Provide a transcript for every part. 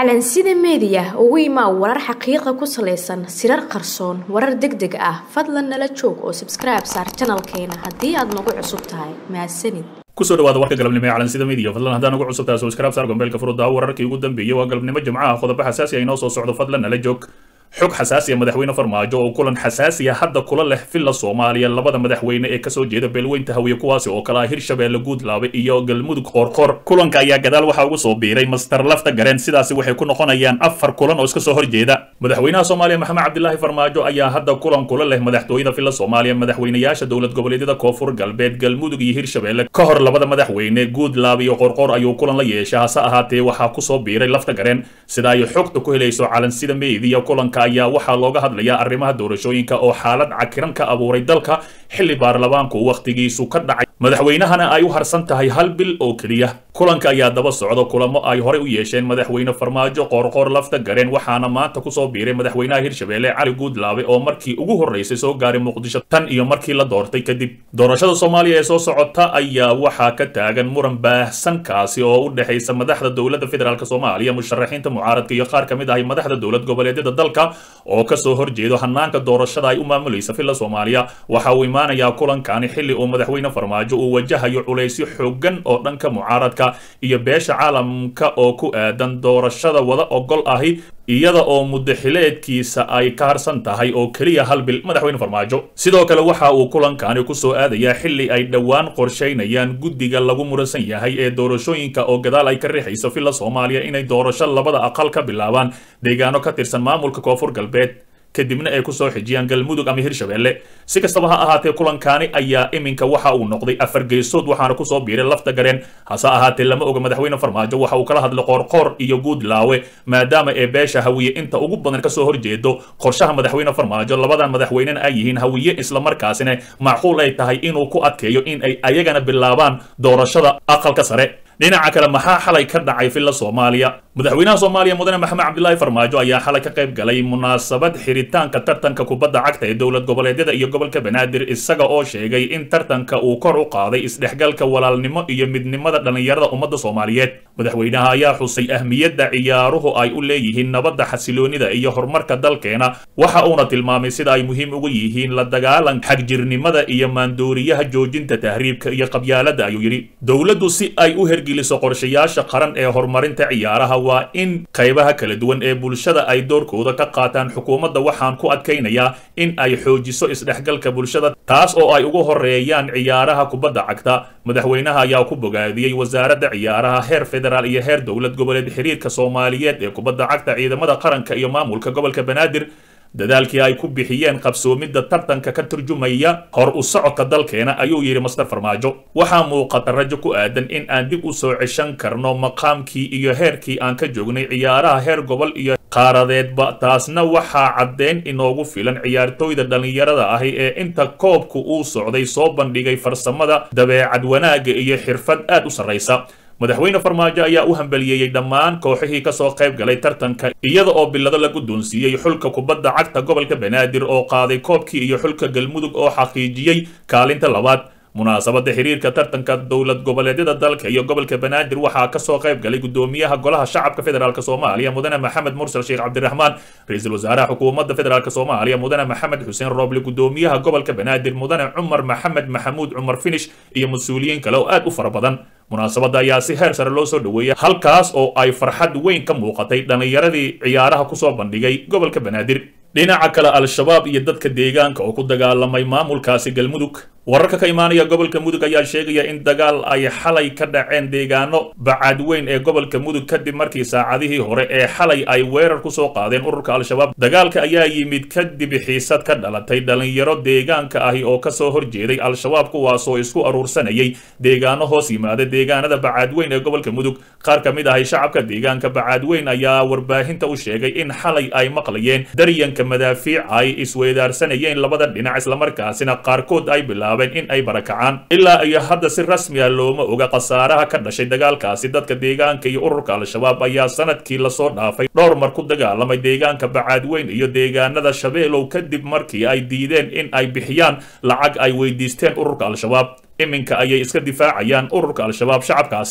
calansida meediya ugu imaa warar xaqiiqa ku salaysan sirar qarsoon warar deg deg ah fadlan nala joog oo sabskribe saar janalkeena haddii aad nagu cusub tahay mahadsanid kusoo dhawaada warka galabnimo ee calansida media fadlan haddaan ugu cusub tahay subscribe saar gombeelka furudda wararkii ugu dambeeyey waa galabnimo jimcaha qodobo xasaasi ah inoo soo socdo fadlan nala joog xog xasaasiya madaxweyne farmaajo oo kulan xasaasiya hadda kula leh villa soomaaliya labada madaxweyne ee kasoo jeeda beelweynta hawiye kuwaasi oo kale ah hirshabeelle guudlaabe iyo galmudug qoorqoor kulanka ayaa gadaal waxaa ugu soo biiray master lafta gareen sidaasi waxay ku noqonayaan afar kulan oo iska soo horjeeda madaxweynaha soomaaliya maxamed cabdilaahi farmaajo ayaa hadda kulan kula leh madaxtooyada villa soomaaliya madaxweynayaasha dowlad goboleedyada koonfur galbeed galmudug iyo hirshabeelle ka hor labada madaxweyne guudlaabe iyo qoorqoor ayuu kulan la yeeshay hase ahaatee waxaa kusoo biiray lafta gareen sida ay xogta ku helayso calansida meediya kulanka ayaa waxaa looga hadlayaa arrimaha doorashooyinka oo xaalad cakiran ka abuuray dalka xilli baarlamaanku wakhtigiisu ka dhacay madaxweynahana ay u harsan tahay hal bil oo keliya kulanka ayaa daba socda kulamo ay horey u yeesheen madaxweyne farmaajo qoorqoor lafta gareen waxaana maanta kusoo biiray madaxweynaha hirshabeelle cali guudlaabe oo markii ugu horreysay soo gaaray muqdisho tan iyo markii la doortay kadib doorashada soomaaliya ee soo socota ayaa waxaa ka taagan muran baahsan kaasi oo u dhexaysa madaxda dowladda federaalk soomaaliya musharaxiinta mucaaradka iyo qaar ka mid ahay madaxda dowlad goboleedyada dalka oo kasoo horjeedo hanaanka doorashada ay u maamulaysa villa soomaaliya waxa uu imaanayaa kulankani xilli uu madaxweyne farmaajo uu wajahayo culaysyo xoogan oo dhanka mucaaradka iyo beesha caalamka oo ku aadan doorashada wada ogol ahi iyada oo muddaxileedkiisa ay ka harsan tahay oo keliya hal bil madaxweyne farmaajo sidoo kale waxa uu kulankani kusoo aadayaa xilli ay dhowaan qorshaynayaan guddiga lagu muransan yahay ee doorashooyinka oo gadaal ay ka riixayso villa soomaaliya inay doorasho labada aqal ka bilaabaan deegaano ka tirsan maamulka koonfur galbeed kadibna ay kusoo xijiyaan galmudug ama hirshabeelle si kastaba ha ahaatee kulankaani ayaa iminka waxa uu noqday afar geesood waxaana kusoo biiray lafta gareen hase ahaatee lama oga madaxweyne farmaajo waxa uu kala hadlay qoorqoor iyo guudlaawe maadaama ee beesha hawiye inta ugu badan kasoo horjeedo qorshaha madaxweyne farmaajo labadan madaxweynena ay yihiin hawiye islamarkaasina macquul ay tahay inuu ku adkeeyo in ay ayagana bilaabaan doorashada aqalka sare dhinaca kale maxaa xalay ka dhacay villa soomaaliya madaxweynaha soomaaliya mudane maxamed cabdilaahi farmaajo ayaa xalay ka qayb galay munaasabad xiritaanka tartanka kubadda cagta ee dowlad goboleedyada iyo gobolka banaadir isaga oo sheegay in tartanka uu kor u qaaday isdhexgalka walaalnimo iyo midnimada dhallinyarada ummadda soomaaliyeed madaxweynaha ayaa xusay ahmiyadda ciyaaruhu ay u leeyihiin nabadda xasiloonida iyo horumarka dalkeena waxa uuna tilmaamay sida ay muhiim ugu yihiin la dagaalanka xagjirnimada iyo maandooriyaha joojinta tahriibka iyo qabyaaladda ayuu yidhi dowladdu si ay u hergeliso qorshayaasha qaran ee horumarinta ciyaaraha waa in qaybaha kala duwan ee bulshada ay doorkooda ka qaataan xukuumadda waxaan ku adkaynayaa in ay xoojiso isdhexgalka bulshada taas oo ay ugu horeeyaan ciyaaraha kubadda cagta madaxweynaha ayaa ku bogaadiyey wasaaradda ciyaaraha heer federaal iyo heer dowlad goboleed xiriirka soomaaliyeed ee kubadda cagta ciidamada qaranka iyo maamulka gobolka banaadir dadaalkii ay ku bixiyeen qabsoomidda tartanka ka turjumaya hor u socodka dalkeena ayuu yidhi master farmaajo waxaa muuqata rajo ku aadan in aan dib u soo ceshan karno maqaamkii iyo heerkii aan ka joognay ciyaaraha heer gobol iyo qaaradeedba taasna waxaa caddeyn inoogu filan ciyaartooyda dhallinyarada ahi ee inta koobku uu socday soo bandhigay farsamada dabeecad wanaagga iyo xirfad aad u sarraysa madaxweyne farmaajo ayaa u hambaliyeeyey dhammaan kooxihii kasoo qayb galay tartanka iyada oo bilado la guddoonsiiyey xulka kubadda cagta gobolka banaadir oo qaaday koobkii iyo xulka galmudug oo xaqiijiyey kaalinta labaad munaasabadda xiriirka tartanka dowlad goboleedyada dalka iyo gobolka banaadir waxaa kasoo qayb galay gudoomiyaha golaha shacabka federaalk soomaaliya mudane maxamed mursal sheekh cabdiraxmaan ra-iisul wasaaraha xukuumadda federaalk soomaaliya mudane maxamed xuseen rooble gudoomiyaha gobolka banaadir mudane cumar maxamed maxamuud cumar finish iyo mas-uuliyiin kale oo aad u fara badan munaasabadda ayaa si heer sare loo soo dhoweeyay halkaas oo ay farxad weyn ka muuqatay dhallinyaradii ciyaaraha kusoo bandhigay gobolka banaadir dhinaca kale al-shabaab iyo dadka deegaanka oo ku dagaalamay maamulkaasi galmudug wararka ka imaanaya gobolka mudug ayaa sheegaya in dagaal ay xalay ka dhaceen deegaano bacaadweyn ee gobolka mudug kadib markii saacadihii hore ee xalay ay weerar kusoo qaadeen ururka al-shabaab dagaalka ayaa yimid kadib xiisad ka dhalatay dhallinyaro deegaanka ahi oo kasoo horjeeday al-shabaab kuwaasoo isku aruursanayay deegaano hoos yimaada deegaanada bacaadweyn ee gobolka mudug qaar ka mid ahay shacabka deegaanka bacaadweyn ayaa warbaahinta u sheegay in xalay ay maqlayeen daryanka madaafiic ay isweydaarsanayeen labada dhinac islamarkaasina qaarkood ay bilaabeen in ay barakacaan ilaa iyo hadda si rasmi ah looma oga khasaaraha ka dhashay dagaalkaasi dadka deegaanka iyo ururka al-shabaab ayaa sanadkii lasoo dhaafay dhowr mar ku dagaalamay deegaanka bacaadweyn iyo deegaanada shabeelow kadib markii ay diideen in ay bixiyaan lacag ay weydiisteen ururka al-shabaab iminka ayay iska difaacayaan ururka al-shabaab shacabkaasi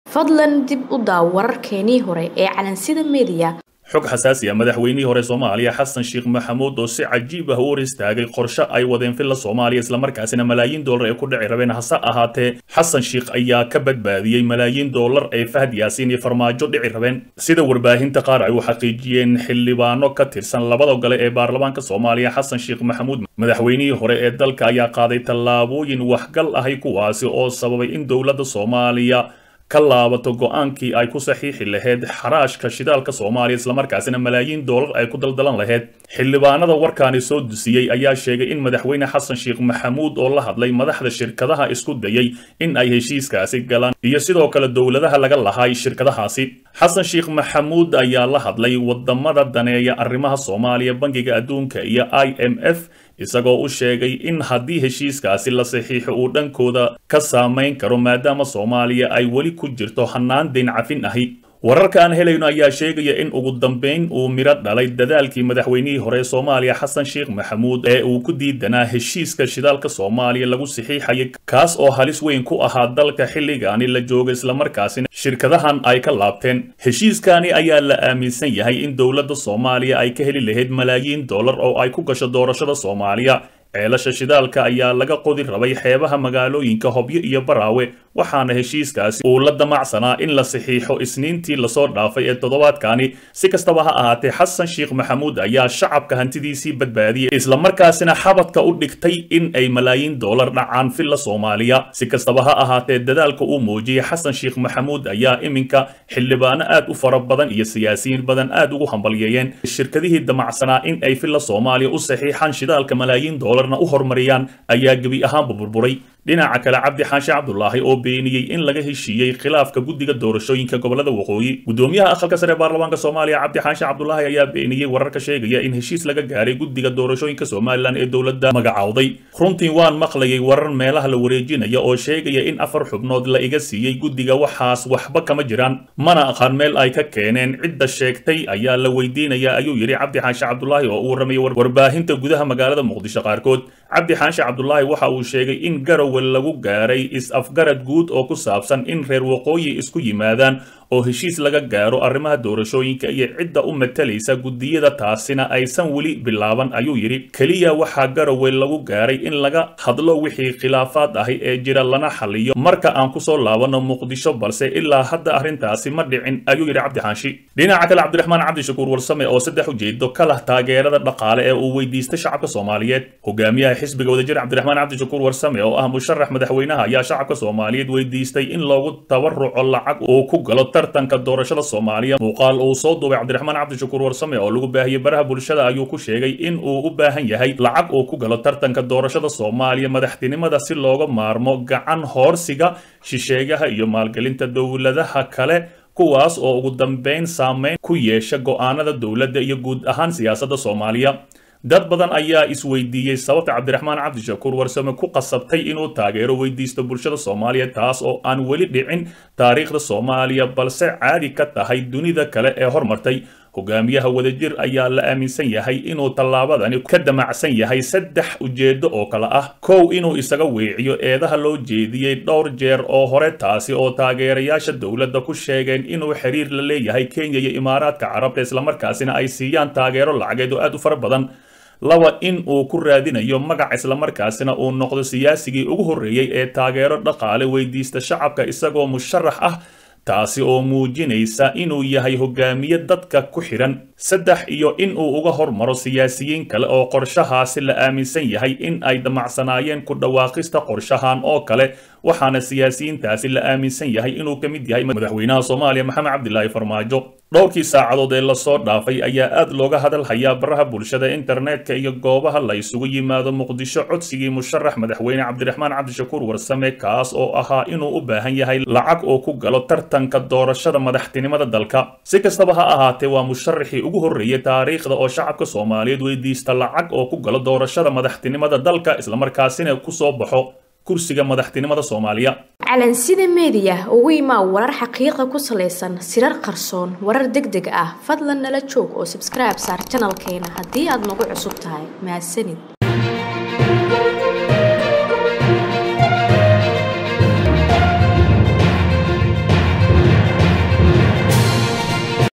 fadlan dib u daaw wararkeenii hore ee calansida meediya xog xasaasi ah madaxweynihii hore soomaaliya xasan sheekh maxamuud oo si cajiib ah u hor istaagay qorshe ay wadeen filla soomaaliya islamarkaasina malaayiin dollar ay ku dhici rabeen hase ahaatee xasan sheekh ayaa ka badbaadiyey malaayiin dollar ay fahad yaasiin iyo farmaajo dhici rabeen sida warbaahinta qaar ay u xaqiijiyeen xildhibaano ka tirsan labada gole ee baarlamaanka soomaaliya xasan sheekh maxamuud madaxweynihii hore ee dalka ayaa qaaday tallaabooyin waxgal ahay kuwaasi oo sababay in dowladda soomaaliya ka laabato go-aankii ay ku saxiixi lahayd xaraashka shidaalka soomaaliya islamarkaasina malaayiin doolar ay ku daldalan lahayd xildhibaanada warkaani soo dusiyey ayaa sheegay in madaxweyne xasan sheekh maxamuud oo la hadlay madaxda shirkadaha isku dayay in ay heshiiskaasi galaan iyo sidoo kale dowladaha laga lahay shirkadahaasi xasan sheekh maxamuud ayaa la hadlay wadamada daneeya arrimaha soomaaliya bangiga adduunka iyo i m f isagoo u sheegay in haddii heshiiskaasi la saxiixo uu dhankooda ka saamayn karo maadaama soomaaliya ay weli ku jirto hannaan dayn cafin ahi wararka aan helayno ayaa sheegaya in ugu dambayn uu midho dhalay dadaalkii madaxweynihii hore ee soomaaliya xasan sheekh maxamuud ee uu ku diidanaa heshiiska shidaalka soomaaliya lagu saxiixayay kaas oo halis weyn ku ahaa dalka xilligaani la jooga islamarkaasina shirkadahan ay ka laabteen heshiiskani ayaa la aaminsan yahay in dowladda soomaaliya ay ka heli lahayd malaayiin dollar oo ay ku gasho doorashada soomaaliya ceelasha shidaalka ayaa laga qodi rabay xeebaha magaalooyinka hobyo iyo baraawe waxaana heshiiskaasi uu la damacsanaa in la saxiixo isniintii lasoo dhaafay ee toddobaadkani si kastaba ha ahaatee xasan sheekh maxamuud ayaa shacabka hantidiisii badbaadiyey islamarkaasina xabadka u dhigtay in ay malaayiin doolar dhacaan filla soomaaliya si kastaba ha ahaatee dadaalka uu muujiyey xasan sheekh maxamuud ayaa iminka xildhibaano aad u fara badan iyo siyaasiyiin badan aad ugu hambalyeeyeen shirkadihii damacsanaa in ay filla soomaaliya u saxiixaan shidaalka malaayiin doolar u horumariyaan ayaa gebi ahaanba burburay dhinaca kale cabdi xaashi cabdulaahi oo beeniyey in laga heshiiyey khilaafka guddiga doorashooyinka gobolada waqooyi gudoomiyaha aqalka sare ee baarlamaanka soomaaliya cabdi xaashi cabdulaahi ayaa beeniyey wararka sheegaya in heshiis laga gaaray guddiga doorashooyinka somalilan ee dowladda magacowday runtii waan maqlayay warar meelaha la wareejinaya oo sheegaya in afar xubnood la iga siiyey guddiga waxaas waxba kama jiraan mana aqaan meel ay ka keeneen cidda sheegtay ayaa la weydiinaya ayuu yidhi cabdi xaashi cabdulaahi oo uu warramayay warbaahinta gudaha magaalada muqdisho qaarkood cabdi xaashi cabdulaahi waxa uu sheegay in garowe lagu gaaray is-afgarad guud oo ku saabsan in reer waqooyi isku yimaadaan oo heshiis laga gaaro arrimaha doorashooyinka iyo cidda u matalaysa guddiyada taasina aysan weli bilaaban ayuu yidhi keliya waxaa garowe lagu gaaray in laga hadlo wixii khilaafaad ahi ee jira lana xaliyo marka aan kusoo laabanno muqdisho balse ilaa hadda arrintaasi ma dhicin ayuu yidhi cabdi xaashi dhinaca kale cabdiraxmaan cabdishakuur warsame oo saddex ujeedo ka lah taageerada dhaqaale ee uu weydiistay shacabka soomaaliyeed hogaamiyaha xisbiga wadajir cabdiraxmaan cabdishakuur warsame oo ah musharax madaxweynaha ayaa shacabka soomaaliyeed weydiistay in loogu tabaruco lacag uu ku galo tartanka doorashada soomaaliya muuqaal uu soo duubay cabdiraxmaan cabdishakuur warsame oo lagu baahiyey baraha bulshada ayuu ku sheegay in uu u baahan yahay lacag uu ku galo tartanka doorashada soomaaliya madaxtinimada si looga maarmo gacan hoorsiga shisheegaha iyo maalgelinta dowladaha kale kuwaas oo ugu dambeyn saameyn ku yeesha go'aanada dowladda iyo guud ahaan siyaasadda soomaaliya dad badan ayaa isweydiiyey sababta cabdiraxmaan cabdishakuur warsame ku qasabtay inuu taageero weydiisto bulshada soomaaliya taas oo aan weli dhicin taariikhda soomaaliya balse caadi ka tahay dunida kale ee hormartay hogaamiyaha wadajir ayaa la aaminsan yahay inuu tallaabadani ka damacsan yahay saddex ujeedo oo kale ah kow inuu isaga weeciyo eedaha loo jeediyey dhowr jeer oo hore taasi oo taageerayaasha dowladda ku sheegeen inuu xiriir la leeyahay kenya iyo imaaraadka carabta islamarkaasina ay siiyaan taageero lacageed oo aad u fara badan laba in uu ku raadinayo magac islamarkaasina uu noqdo siyaasigii ugu horreeyey ee taageero dhaqaale weydiista shacabka isagoo musharax ah taasi oo muujinaysa inuu yahay hogaamiye dadka ku xidhan saddex iyo in uu uga hormaro siyaasiyiin kale oo qorshahaasi la aaminsan yahay in ay damacsanaayeen ku dhawaaqista qorshahan oo kale waxaana siyaasiyiintaasi la aaminsan yahay inuu ka mid yahay madaxweynaha soomaaliya maxamed cabdilaahi farmaajo dhowrkii saacadood ee lasoo dhaafay ayaa aad looga hadal hayaa baraha bulshada internetka iyo goobaha la isugu yimaado muqdisho codsigii musharax madaxweyne cabdiraxmaan cabdishakuur warsame kaas oo ahaa inuu u baahan yahay lacag oo ku galo tartanka doorashada madaxtinimada dalka si kastaba ha ahaatee waa musharaxii ugu horreeyay taariikhda oo shacabka soomaaliyeed weydiista lacag oo ku galo doorashada madaxtinimada dalka islamarkaasina kusoo baxo kursiga madaxtinimada soomaaliya calansida meediya ugu imaa warar xaqiiqa ku salaysan sirar qarsoon warar deg deg ah fadlan nala joog oo sabskribe saar janalkeena haddii aad nagu cusub tahay mahadsanid